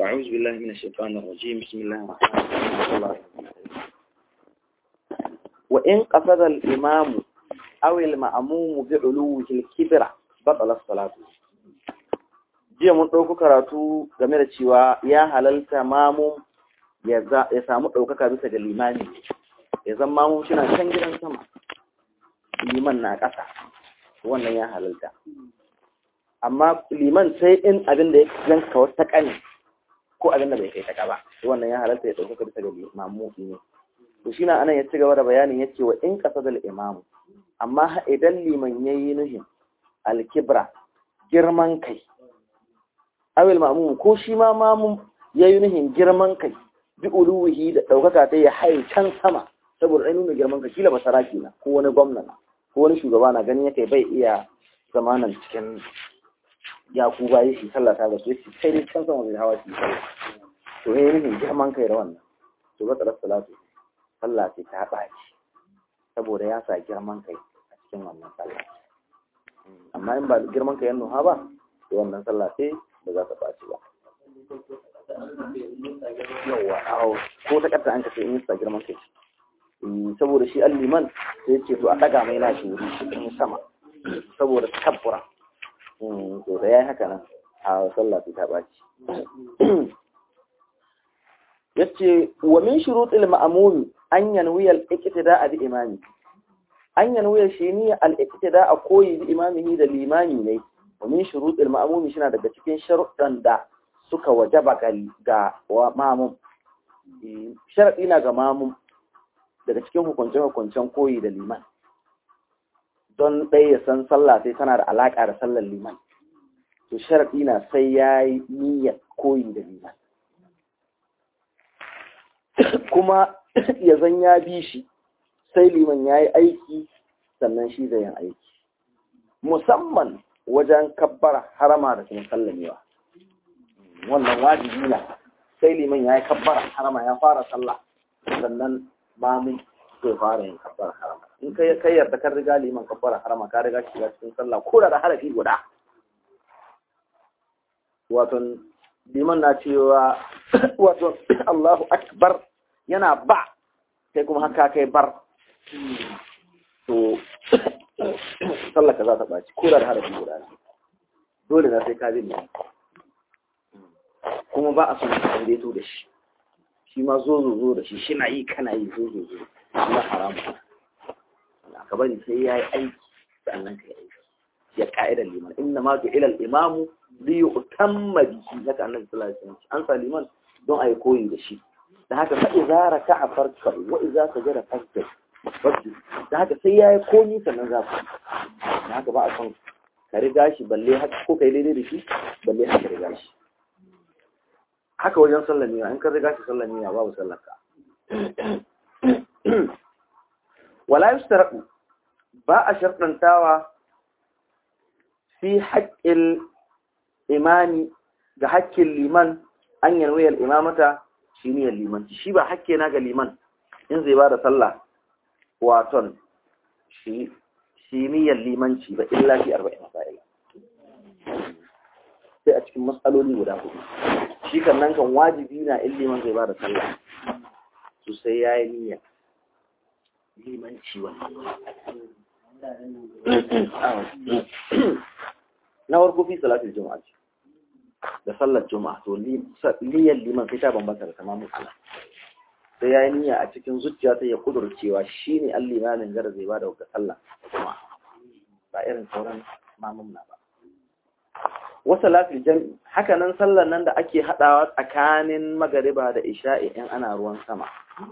أعوذ بالله من الشيطان الرجيم بسم الله الرحمن الرحيم وإن قصد الإمام أو المأموم بعلوه الكبرى بطل الصلاة jiya mun ɗauko karatu game da cewa ya halalta mamun ya samu ɗaukaka bisa ga limani ya zama mamun suna can gidan sama liman na ƙasa wannan ya halalta amma liman sai in abin da ya zanka wata ƙani ko abin da bai kai ta ba wannan ya halalta ya ɗaukaka bisa ga limamu ne to shi na anan ya ci gaba da bayanin ya ce wa in ƙasa da imamu amma idan liman ya yi nuhin alkibra girman kai awil ma'mum ko shi ma mamun ya yi nuhin girman kai bi uluwihi da ɗaukaka ta ya haye can sama saboda ai nuna girman kai kila ba saraki na ko wani gwamna na ko wani shugaba na ganin yake bai iya zamanan cikin yaku ba shi sallah ta gasu yace sai dai can sama zai hawa shi sallah to ya yi nuhin girman kai da wannan to ba tsarar salatu sallah ce ta ɓaci saboda ya sa girman kai a cikin wannan sallah amma in ba girman kai ya nuha ba to wannan sallah sai ba za ta ɓaci ba yawa aho ko ta ƙarta an kace in yi sa girman kai saboda shi alliman sai ce to a ɗaga mai nashi wuri cikin sama saboda tabbura to da ya yi haka nan a sallah sai ta ɓaci yace wa min shurutil ma'mumi an yanwi al-iqtida bi imami an yanwi shi ne al-iqtida a koyi bi imamihi da limami ne wa min shurutil ma'mumi shi daga cikin sharuɗan da suka wajaba ga ma'mum sharadi na ga ma'mum daga cikin hukunce-hukuncen koyi da liman don ɗaya ya san sallah sai tana da alaƙa da sallar liman to sharadi na sai ya yi niyyar koyi da liman kuma ya zan ya bi shi sai liman ya yi aiki sannan shi zai yin aiki musamman wajen kabbara harama da kuma sallamewa wannan wajibi na sai liman ya yi kabbara harama ya fara sallah sannan mamun zai fara yin kabbara harama in kai kai yarda kan riga liman kabbara harama ka riga shiga cikin sallah ko da harafi guda wato liman na cewa wato Allahu akbar yana ba sai kuma haka kai bar to sallaka za ta ɓaci ko da harafi guda ne dole na sai ka bin ne kuma ba a son ka daidaito da shi shi ma zo zo zo da shi shi na yi kana yi zo zo zo na haramu ka bari sai ya yi aiki sannan ka yi aiki ya ka'idar liman inna ma ju ilal imamu li yutamma bihi haka annabi sallallahu alaihi wasallam an sa liman don a yi koyi da shi da haka fa idza raka'a farka wa idza sajada farka wasu da haka sai yayi komi sannan za ku da haka ba a son ka riga shi balle haka ko kai daidai da shi balle haka riga shi haka wajen sallar niyya in ka riga shi sallar niyya babu sallar ka wala yustarqu ba a shartantawa fi haqqil imani ga haƙƙin liman an yanwayar imamata shi ne limanci shi ba hakke na ga liman in zai ba da sallah waton shi niyyar limanci ba illa fi arba'in masa'ila sai a cikin matsaloli guda hudu shi kan nan kan wajibi na in liman zai ba da sallah su sai ya yi niyyar limanci wannan na warko fi salatul juma'a da sallar juma'a to niyyar liman sai ta bambanta da tamamin ala sai ya yi niyya a cikin zuciya sai ya kudurcewa shi ne an limamin gara zai ba da wata sallah da juma'a ba irin sauran mamun na ba wasu lafi jami haka nan sallar nan da ake haɗawa tsakanin magariba da isha'i in ana ruwan sama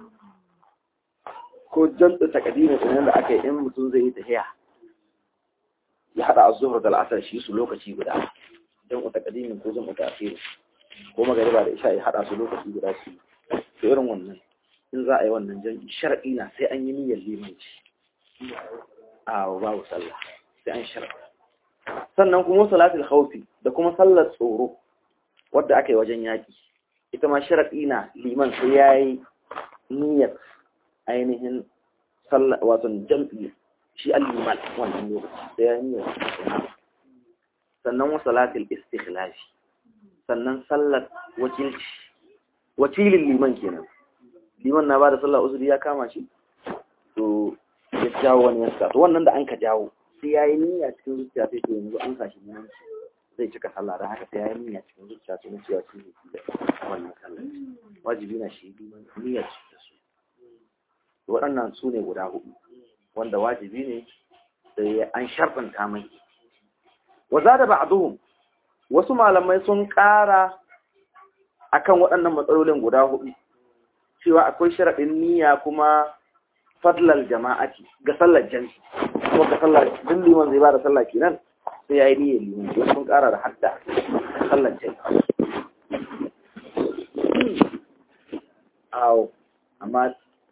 ko jam'u takadimin ɗin da aka yi in mutum zai yi tahiya ya haɗa az-zuhr da al-asr shi su lokaci guda jam'u taqdimin ko jam'u ta'khir ko magariba da isha ya hada su lokaci guda su to irin wannan in za a yi wannan jam'i shar'i na sai an yi niyyar limanci a babu sallah sai an shar'a sannan kuma salatul khawfi da kuma sallar tsoro wadda aka yi wajen yaki ita ma shar'i na liman sai yayi niyyar ainihin sallah wato jam'i shi al-liman wannan lokaci sai ya yi niyyar sannan wa salatul istikhlafi sannan sallar wakilci wakilin liman kenan liman na ba da sallar uzuri ya kama shi to ya jawo wani yasa to wannan da an ka jawo sai ya yi niyya cikin zuciya sai to yanzu an kashi nan zai cika sallah da haka sai ya yi niyya cikin zuciya sai na cewa shi ne wannan sallar wajibi na shi niyyar su da su waɗannan su ne guda hudu wanda wajibi ne sai an sharɗanta mai wa da ba'duhum wasu malamai sun ƙara akan waɗannan matsalolin guda hudu cewa akwai sharaɗin niyya kuma fadlal jama'ati ga sallar jami'i kuma ga sallar duk liman zai ba da sallah kenan sai ya yi niyyar liman wasu sun ƙara da hadda sallar jami'i awo amma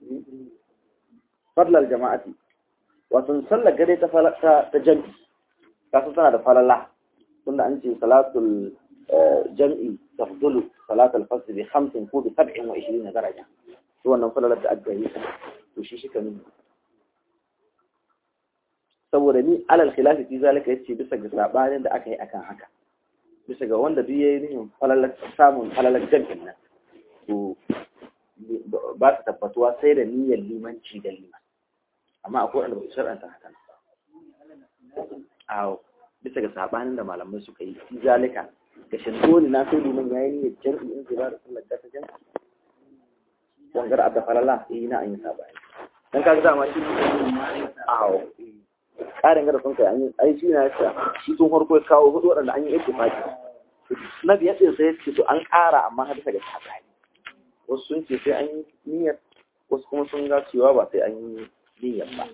fadlal jama'ati wato sallar gare ta ta jami'i kasu tana da falala tunda an ce salatul jam'i tafdulu salatul fasl bi 50 ko bi 27 daraja to wannan falalar da aka yi to shi shi nuna saboda ni alal khilafi fi zalika yace bisa ga sabanin da aka yi akan haka bisa ga wanda duk yayi nihin falalar samun falalar jam'in nan to ba ta tabbatuwa sai da niyyar limanci da liman amma akwai wanda ba su shar'anta haka a bisa ga sabanin da malamai suka yi fi zalika ga shindoli na sai liman yayi niyyar jam'i in zai ba da sallar ta jam'i wangar adda falala eh na an yi sabani dan kaga dama shi awo karin gada sun kai an yi ai shi na yasa shi tun farko ya kawo hudu waɗanda an yi ittifaqi na biyar din sai ce to an ƙara amma har bisa ga sabani wasu sun ce sai an yi niyyar wasu kuma sun ga cewa ba sai an yi niyyar ba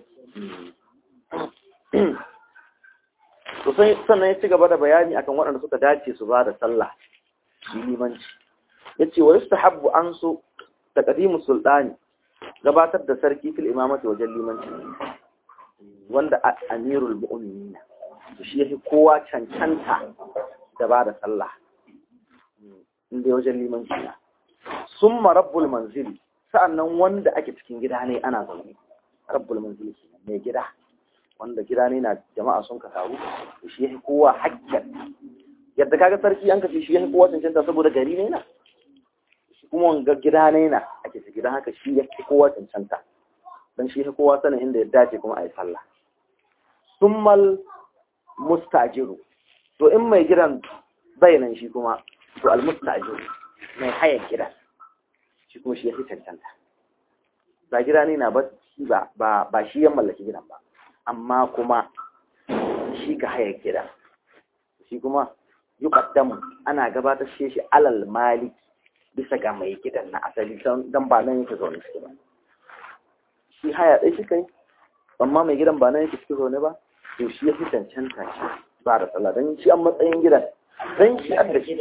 to sai sannan ya ci gaba da bayani akan waɗanda suka dace su ba da sallah shi limanci yace wa yustahabbu an so taqdimu sultani gabatar da sarki fil imamati wajen limanci wanda amirul mu'minin shi yake kowa cancanta da ba da sallah inda wajen limanci na summa rabbul manzili sa'annan wanda ake cikin gida ne ana zaune rabbul manzili kenan mai gida wanda gida ne na jama'a sun ka taru shi yake kowa hakkin yadda kaga sarki an kace shi yake kowa cancanta saboda gari ne na kuma wanga gida ne na ake ciki don haka shi ya fi kowa cancanta don shi ya kowa sanin inda ya dace kuma a yi sallah summal mustajiru to in mai gidan bayanan shi kuma to al mustajiru mai hayan gidan shi kuma shi ya fi cancanta ba gida ne na ba ba shi ya mallaki gidan ba amma kuma shi ka hayan gidan shi kuma yi ana gabatar shi alal maliki bisa ga mai gidan na asali don ba nan yake zaune suke ba shi haya ɗai shi kai amma mai gidan ba nan yake suke zaune ba to shi ya fi cancanta shi ba da sallah don shi an matsayin gidan don shi an da shi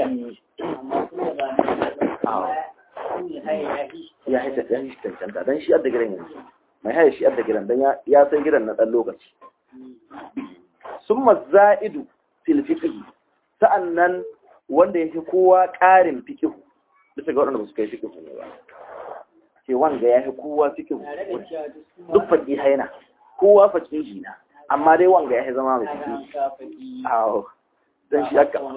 ya haita ɗan shi cancanta don shi adda gidan yanzu mai haya shi adda gidan don ya san gidan na ɗan lokaci sun mazza'idu fil fiqhi sa'annan wanda ya fi kowa ƙarin fiqhu bisa ga waɗanda ba su kai fiƙi ne ba ce wanga ya fi kowa fiƙi duk faƙi haina kowa faƙi na amma dai wanga ya fi zama mai fiƙi awo don shi aka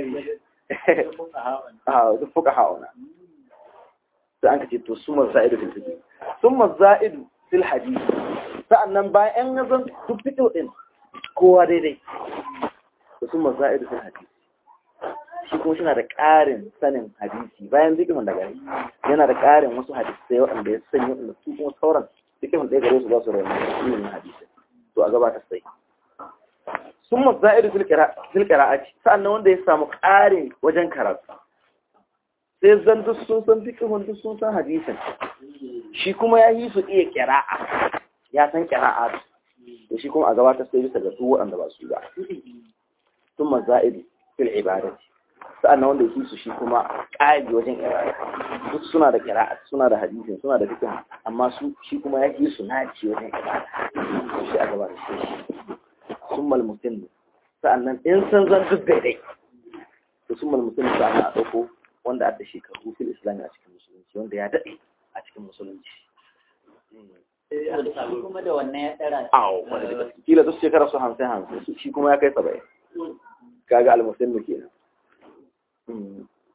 awo duk fuka hauna sai an ka ce to sun za'idu fil fiƙi sun za'idu fil hadisi sa'annan bayan yan zan duk fiƙi ɗin kowa daidai to sun za'idu fil hadisi shi kuma shi na da ƙarin sanin hadisi bayan zikirin da gari yana da ƙarin wasu hadisai waɗanda ya sanya waɗanda su kuma sauran zikirin ɗaya gare su za su rayu ilimin hadisi to a gabata sai sun maza'idu fil qira'ati sa'annan wanda ya samu ƙarin wajen karatu sai zan duk sun san fikihun duk sun san hadisin shi kuma ya yi su iya qira'a ya san qira'a to shi kuma a gabata sai bisa ga su waɗanda ba su ba sun maza'idu fil ibadati sa'annan wanda yake su shi kuma ƙari wajen ibada duk suna da kira'a suna da hadisin suna da fikin amma su shi kuma ya yi su naci wajen ibada shi a gaba da shi sun malmutin sa'annan in san zan duk daidai to sun malmutin sa'annan a ɗauko wanda a da shekaru fil islami a cikin musulunci wanda ya daɗe a cikin musulunci kuma da wannan ya tsara awo wanda da gaske kila duk shekara su hamsin hamsin shi kuma ya kai saba'in kaga almusulmi kenan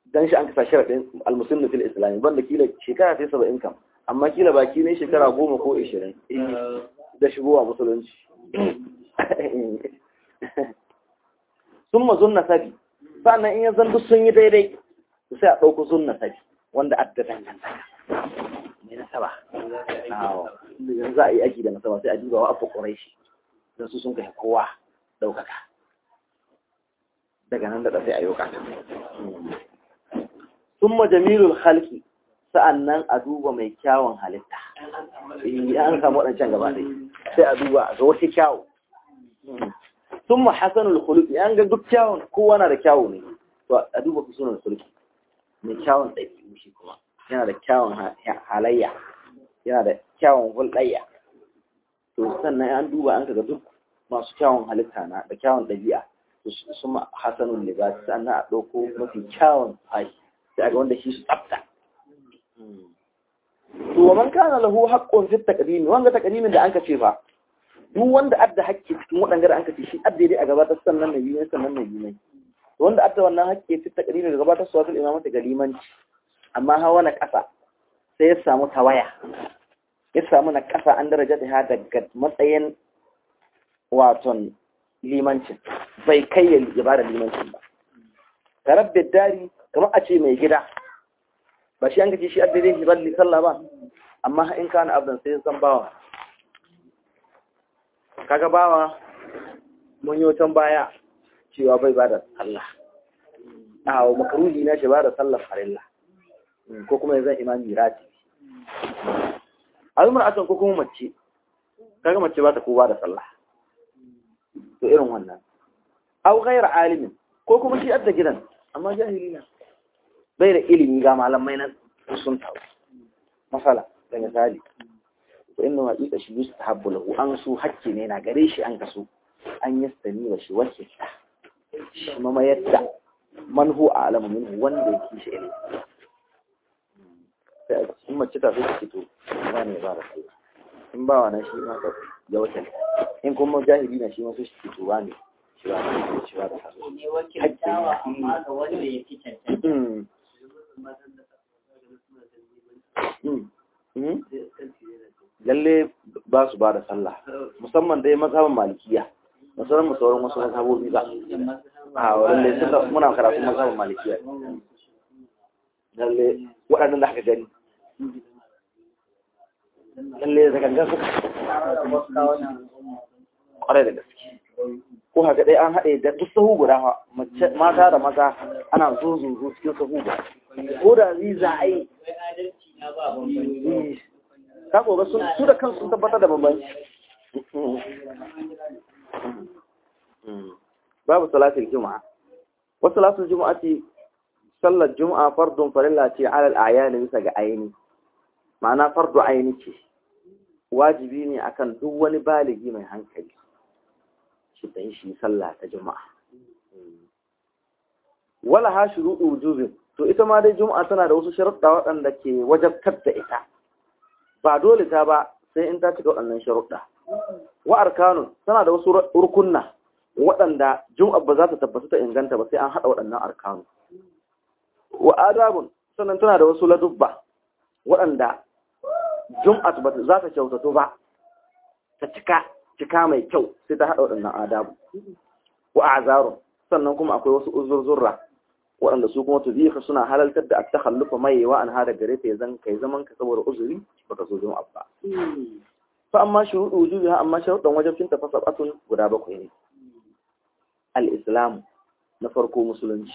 dan shi an kasa sharadin almuslimu fil islam banda kila shekara sai 70 kam amma kila baki ne shekara 10 ko 20 da shigowa musulunci summa zunna sabi sannan in ya zan duk sun yi daidai sai a ɗauko zunna sabi wanda adda dangantaka mai nasaba yanzu za a yi aiki da nasaba sai a duba wa abu ƙuraishi don su sun kai kowa ɗaukaka daga nan da sai a yi wakata sun majamilul halki sa'annan a duba mai kyawun halitta an samu waɗancan gaba ɗaya sai a duba ga wasu kyawu sun ma hasanul khuluqi an ga duk kyawun kowa na da kyawu ne to a duba kusunan khuluqi mai kyawun ɗabi'u shi kuma yana da kyawun halayya yana da kyawun hulɗayya to sannan an duba an kaga duk masu kyawun halitta na da kyawun ɗabi'a su ma hasanun libas sannan a ɗauko mafi kyawun fashi sai ga wanda shi su tsafta to wa man kana lahu haqqun fi taqdim wanga taqdimin da anka ce fa duk wanda adda haƙƙi cikin waɗanda da anka ce shi adda dai a gabatar sannan na biyu sannan na biyu wanda adda wannan haƙƙi fi taqdim da gabatar su wasu imamata ga limanci amma hawa na ƙasa sai ya samu tawaya ya samu na ƙasa an daraja ta daga matsayin waton limancin bai kai ya ba da limancin ba tarabbe dari kamar a ce mai gida ba shi an gaji shi addinin shi balli sallah ba amma in kana abdan sai san bawa kaga bawa mun yi wutan baya cewa bai ba da sallah a makaruhi na shi ba da sallah farilla ko kuma yanzu imami rati al'umar asan ko kuma mace kaga mace ba ta ko ba da sallah to irin wannan au ghayr alimin ko kuma shi adda gidan amma jahili na bai da ilimi ga malamai nan sun tawo masala da misali to inna wa ita shi yustahabbu lahu an su hakki ne na gare shi an kaso an yastani wa shi wace shi mama yadda man hu a'lamu minhu wanda yake shi ilimi sai in mace ta sai to ba ne ba da kai in ba wa na shi ma ka ya wata in kuma jahili na shi ma su shi to ba ne shi ba da shi ba da ne wakiltawa amma ga wanda ya fi cancanta lalle ba su ba da sallah musamman dai mazhabin malikiya musamman sauran wasu mazhabobi ba a lalle sun da muna karatu mazhabin malikiya lalle waɗannan da aka gani lalle da gangan suka ƙwarai da gaske ko haka dai an haɗe da duk sahu guda mata da maza ana zuzuzu cikin sahu guda ko da za a yi ka gobe su da kansu sun tabbatar da bambanci babu salatul juma'a wasu salatul juma'a ce sallar juma'a fardun farilla ce alal ayani bisa ga aini ma'ana fardu aini ce wajibi ne akan duk wani baligi mai hankali shi da shi sallah ta juma'a wala ha shuruɗu wujubin to ita ma dai juma'a tana da wasu sharuɗa waɗanda ke wajabtar da ita ba dole ta ba sai in ta cika waɗannan sharuɗa wa arkanun tana da wasu rukunna waɗanda juma'a ba za ta tabbata ta inganta ba sai an haɗa waɗannan arkanu wa adabun sannan tana da wasu ladubba waɗanda juma'a ba za ta kyautato ba ta cika cika mai kyau sai ta haɗa waɗannan adabu wa azarun sannan kuma akwai wasu uzurzurra waɗanda su kuma tuzifa suna halaltar da at-takhallufa mai wa an hada gare ta zan kai zaman ka saboda uzuri baka zo juma'a ba fa amma shuruɗu wujubiha amma sharuɗan wajibcin ta fasabatun guda bakwai ne al-islam na farko musulunci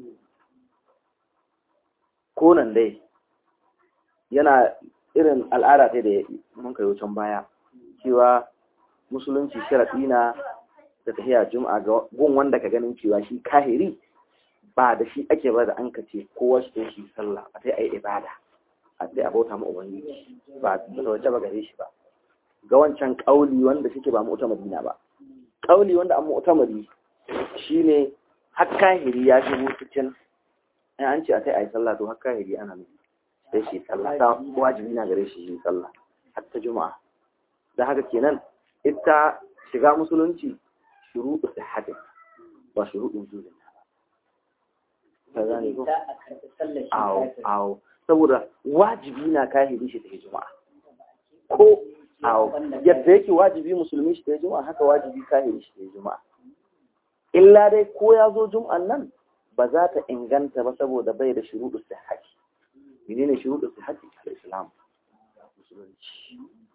ko nan dai yana irin al'ada ta da mun kai wucin baya cewa musulunci sharaɗi na da tafiya juma'a ga gun wanda ka ganin cewa shi kahiri ba da shi ake ba da an ka ce kowa shi shi sallah a sai a yi ibada a sai a bauta ma ubangiji ba da wace ba gare shi ba ga wancan kauli wanda shike ba mu madina ba kauli wanda an mu shi shine har kahiri ya shigo cikin in an ce a sai a yi sallah to har kahiri ana mai sai shi sallah ta wajibi na gare shi shi sallah har ta juma'a da haka kenan ita shiga musulunci shuruɗu sihhatin ba shuruɗu wujudin ka gane ko za a karɓi sallar shi awo kafin. awo saboda wajibi na kahiri shi ta yi juma'a ko awo yadda yake wajibi musulmi shi ta yi juma'a haka wajibi kahiri shi ta yi juma'a illa dai ko ya zo juma'an nan ba za ta inganta ba saboda bai da shuruɗu sihhati menene shuruɗu sihhati al-islam musulunci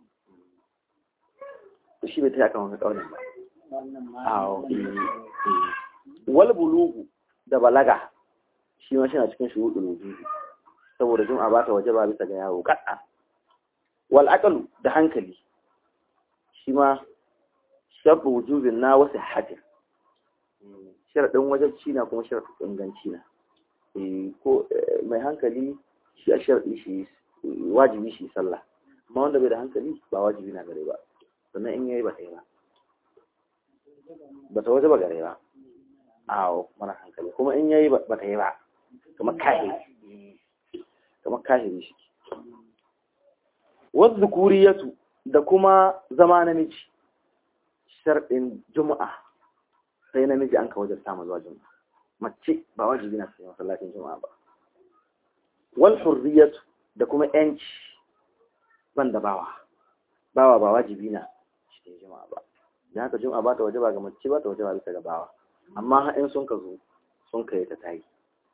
to shi bai ta yakan wani kaunin ba Wannan ma awo wal bulugu da balaga shi ma shi na cikin shuruɗu wujubi saboda jum'a ba ta waje ba bisa ga yawo kaɗa wal aqlu da hankali shi ma sharɗu wujubin na wasu hatin sharaɗin wajabci na kuma sharaɗin inganci na Eh, ko eh, mai hankali shi a sharaɗi shi wajibi shi sallah amma wanda bai da hankali ba wajibi na gare ba sannan in yayi ba ta yi ba ba ta waje ba gare ba awo mara hankali kuma in yayi ba ta yi ba kamar kahiri kamar kahiri shi wasu zukuriyatu da kuma zama namiji sharɗin juma'a sai namiji an ka wajen samu zuwa juma'a mace ba wajibi na sai masallacin juma'a ba wal hurriyatu da kuma yanci ban da bawa bawa ba wajibi na cikin juma'a ba da haka juma'a ba ta waje ba ga mace ba ta waje ba bisa ga bawa amma ha in sun ka zo sun kai ta tayi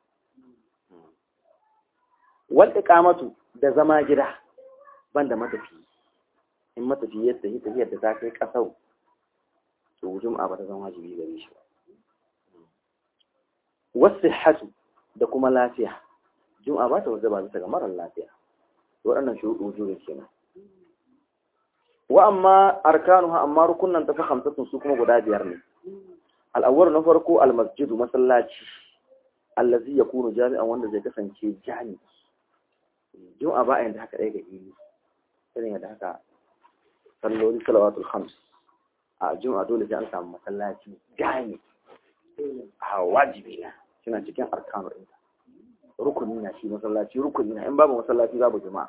wal iqamatu da zama gida banda matafi in matafi ya tafi tafiyar da ta kai kasau to juma'a ba ta zama wajibi gare shi ba wasihhatu da kuma lafiya juma'a ba ta waje ba bisa ga marar lafiya waɗannan shuruɗu wujurin kenan wa amma arkanuha amma rukunan ta fa hamsatun su kuma guda biyar ne al'awwal na farko al-masjidu masallaci allazi yakunu jami'an wanda zai kasance jami'i juma'a ba a yanda haka ɗaya ga ili irin yadda haka salloli salawatul khams a juma'a dole sai an samu masallaci jami a wajibi na suna cikin arkanu ɗinta rukuni na shi masallaci rukuni na in babu masallaci babu juma'a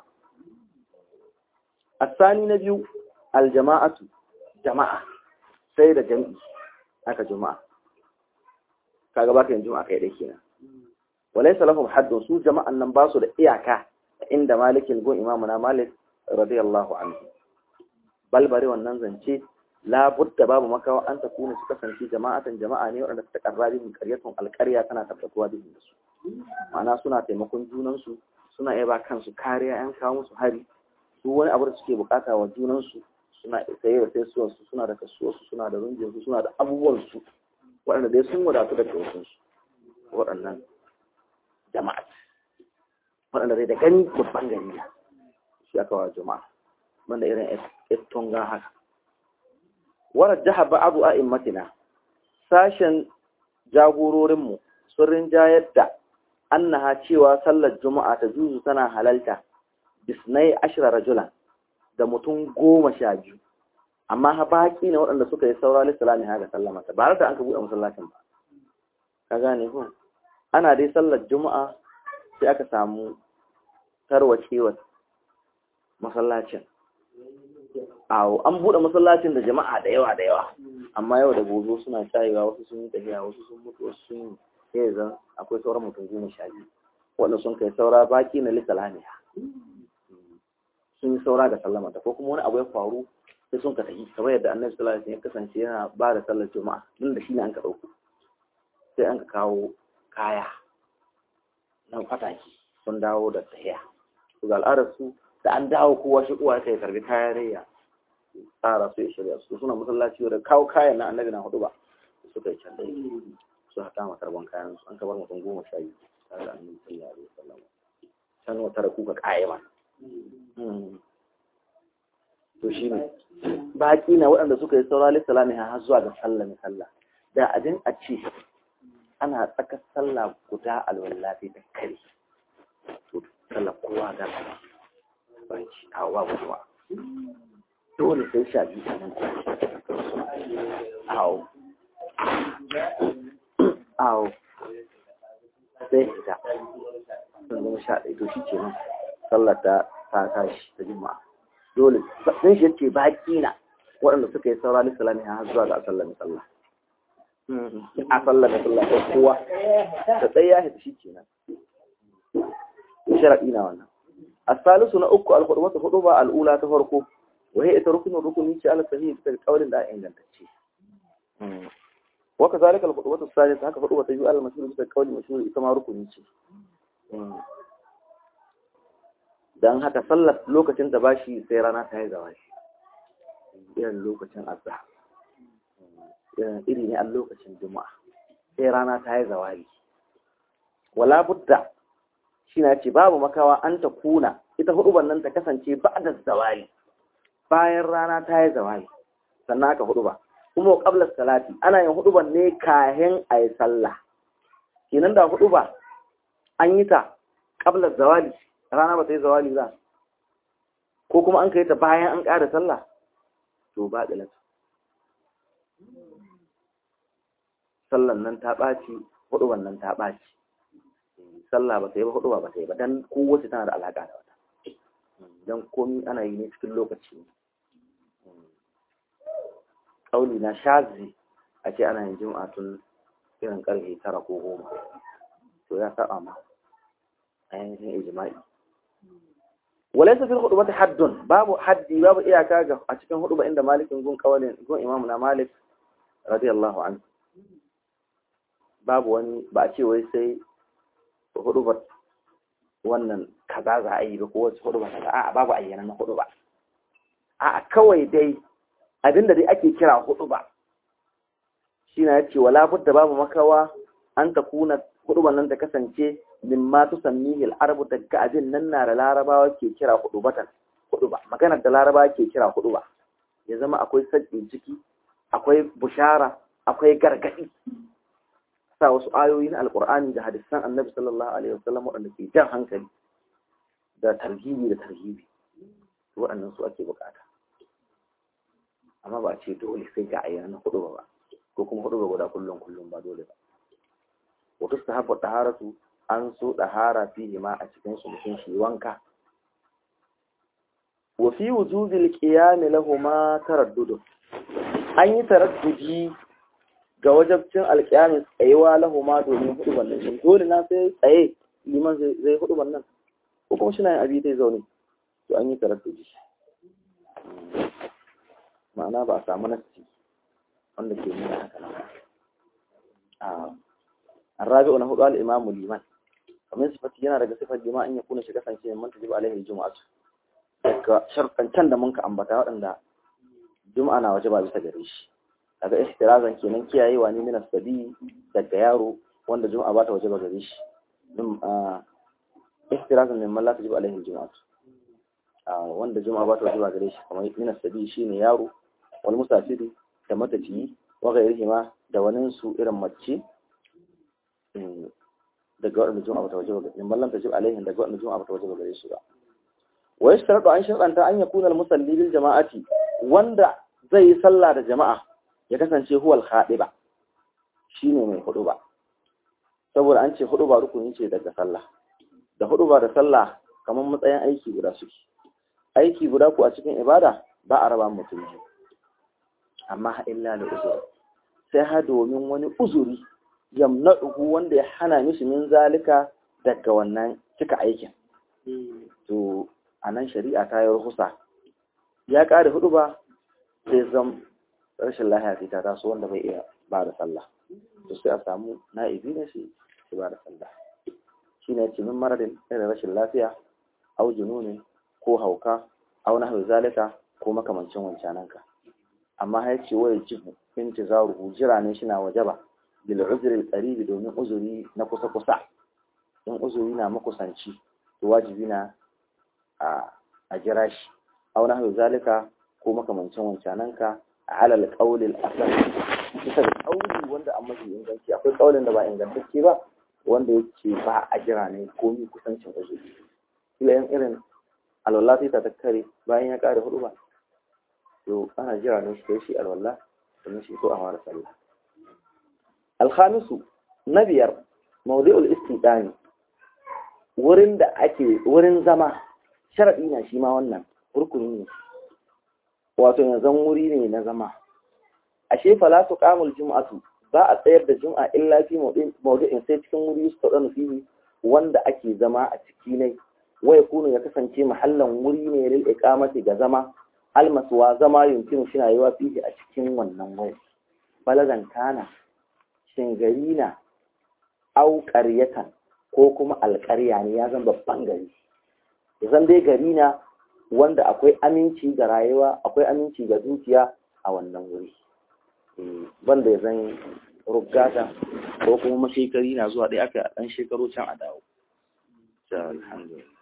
asani na biyu aljama'atu jama'a sai da jami'i aka juma'a kaga baka yin juma'a kai dai kenan walaysa lahum haddun su jama'an nan ba su da iyaka inda malikin gun imamuna malik radiyallahu anhu balbari wannan zance la budda babu makawa an ta kuna su kasance jama'atan jama'a ne waɗanda suka karrabi min qaryatun alqarya tana tabbatuwa da su ma'ana suna taimakon junan su suna iya ba kansu kariya yan kawo musu hari su wani abu da suke bukata wa junan su suna saye da sai su suna da kasuwar su suna da rungin su suna da abubuwan su waɗanda dai sun wadatu da wasu su waɗannan jama'a waɗanda dai da gani babban gari ne shi aka wa jama'a wanda irin ettonga haka warar jiha ba abu a immatina sashen jagororinmu sun rinjayar da annaha cewa sallar juma'a ta juzu tana halalta bisnai ashirar rajulan da mutum goma sha biyu amma ha baki ne waɗanda suka yi saura lissalami haka sallamata ba da an ka buɗe masallacin ba ka gane ko ana dai sallar juma'a sai aka samu tarwacewar masallacin awo an buɗe masallacin da jama'a da yawa da yawa amma yau da gobe suna shayewa wasu sun yi tafiya wasu sun mutu wasu sun yi sai zan akwai sauran mutum goma sha biyu wanda sun kai saura baki na lissalamiya sun yi saura ga sallamata ko kuma wani abu ya faru sai sun ka tafi kamar yadda annabi sallallahu alaihi wasallam ya kasance yana ba da sallar juma'a din da shine an ka dauko sai an ka kawo kaya nan fataki sun dawo da tahiya su ga al'adar su da an dawo kowa shi uwa sai karbi kayan rayya tsara su ya shirya su suna masallaci da kawo kayan na annabi na hudu ba suka yi can dai su haka ma karban kayan su an kabar mutum goma sha biyu tare da annabi sallallahu alaihi wasallam can wata da kuka kayama to shi ne baƙi na waɗanda suka yi saura lissalami har zuwa ga sallah sallah da abin a ce ana tsakar sallah guda alwallafi da kare to sallah kowa ga ba ci a wa guduwa dole sai sha biyu sanan awo awo sai fita sun zama sha ɗaya to shi ke nan sallar ta ta tashi ta jima'a dole sun shi yace baki na waɗanda suka yi saura lissalami har zuwa ga sallar sallah a sallar da sallar da kowa da tsaye ya hita shi kenan sharaɗi na wannan asalisu na uku alhudumatu hudu ba al'ula ta farko wahai ita rukunin rukuni ce ala sahihi bisa kaulin da ingantacce waka zalika alhudumatu salisa haka hudu ta biyu ala mashhur bisa kaulin mashhur ita ma rukuni ce dan haka sallar lokacin da bashi sai rana ta yi zawashi irin lokacin azhar iri ne a lokacin juma'a sai rana ta yi zawali wala budda shi na ce babu makawa an ta kuna ita huduban nan ta kasance ba da zawali bayan rana ta yi zawali sannan aka huduba kuma qabla salati ana yin huduban ne kahin a yi sallah kenan da huduba an yi ta qabla zawali rana ba ta yi zawali ba ko kuma an kai ta bayan an ƙara sallah to ba da sallan nan ta ɓaci hudu wannan ta ɓaci sallah ba ta yi ba hudu ba ta yi ba dan kowace tana da alaƙa da wata dan komi ana yi ne cikin lokaci ƙauli na shazi a ce ana yin jima'a tun irin ƙarfe tara ko goma to ya saba ma a yankin ijma'i walaysa fil khutbati haddun babu haddi babu iyaka ga a cikin hudu inda malikin gun kawalin gun imamu na malik radiyallahu anhu babu wani ba a ce wai sai hudu ba wannan kaza za a yi ba ko wace hudu ba kaza a'a babu ayyana na hudu ba a'a kawai dai abinda dai ake kira hudu ba shi na yace wala budda babu makawa an ta kuna hudu nan ta kasance min ma tusammihi al-arabu daga abin nan na da larabawa ke kira hudu batan hudu ba maganar da larabawa ke kira hudu ba ya zama akwai sadin ciki akwai bushara akwai gargadi sa wasu ayoyi na alkur'ani da hadisan annabi sallallahu alaihi wasallam waɗanda ke jan hankali da tarhibi da tarhibi waɗannan su ake bukata amma ba a ce dole sai ga ayyana na hudu ba ko kuma hudu ba guda kullum kullum ba dole ba wato su haɓa ɗaharatu an so ɗahara fiye ma a cikin su mutum shi wanka wa fi wujubil qiyam lahuma taraddud an yi taraddudi ga wajabcin alƙiyamin tsayewa lahuma domin hudu wannan shi dole na sai tsaye liman zai hudu wannan ko kuma shina yin abi zai zaune to an yi taraddudi ma'ana ba a samu nasi wanda ke nuna haka nan a الرابع na hudu al-imamu liman kamar sifati yana daga sifar liman an ya kuna shi kasance man tajib alaihi jumu'atu daga sharɗancan da mun ka ambata waɗanda juma'a na waje ba bisa gare shi daga ihtirazan kenan kiyayewa ne min sabi daga yaro wanda juma'a ba ta waje ba gare shi min ihtirazan min man la tajib alaihi jumu'atu wanda juma'a ba ta waje ba gare shi kamar min sabi shine yaro wal musafiri da matafiyi wa ghairihima da wani su irin mace daga waɗanda juma'a bata waje ba in ballan tajib alaihim daga waɗanda juma'a bata waje ba gare su ba wa yashtaratu an sharanta an yakuna al-musalli bil jama'ati wanda zai yi sallah da jama'a ya kasance huwal khadiba shine mai hudu ba saboda an ce hudu ba rukuni ce daga sallah da hudu ba da sallah kamar matsayin aiki guda suke aiki guda ku a cikin ibada ba a raba mutum biyu amma illa da uzuri sai ha domin wani uzuri yamna'uhu wanda ya hana mishi min zalika daga wannan cika aikin to anan shari'a ta yi ruhusa ya kare hudu ba sai zam rashin lahiya sai ta taso wanda bai iya ba da sallah to sai a samu na'ibi ne shi shi ba da sallah shi ne ce min maradin irin rashin lafiya au jununi ko hauka au nahwi zalika ko makamancin wancananka amma ya ce wai jibu intizaruhu jira ne shi na wajaba bil uzri qaribi domin uzuri na kusa kusa in uzuri na makusanci to wajibi na a a jira shi aw nahwu zalika ko makamancin wancananka ala al-qawl al-asl bisa da kauli wanda an mafi inganci akwai kaulin da ba ingantacce ba wanda yake ba a jira ne ko mi kusancin uzuri kila yan irin alwala sai ta takkare bayan ya kare hudu ba to ana jira ne shi shi alwala domin shi so a fara sallah alhamisu na biyar mawdi'ul istidani wurin da ake wurin zama sharadi na shi ma wannan rukuni ne wato yanzu wuri ne na zama ashe fala tuqamul jum'atu ba a tsayar da jum'a illa fi mawdu'in sai cikin wuri su taɗa fihi wanda ake zama a ciki ne waya kunu ya kasance mahallan wuri ne lil iqamati ga zama almasuwa zama yumkinu shina yiwa fihi a cikin wannan wuri baladan kana shin gari na au qaryatan ko kuma alƙarya ne ya zan babban gari zan dai gari na wanda akwai aminci ga rayuwa akwai aminci ga dukiya a wannan wuri banda ya zan rugata ko kuma mashekari na zuwa ɗaya aka ɗan shekaru can a dawo. Alhamdulillah.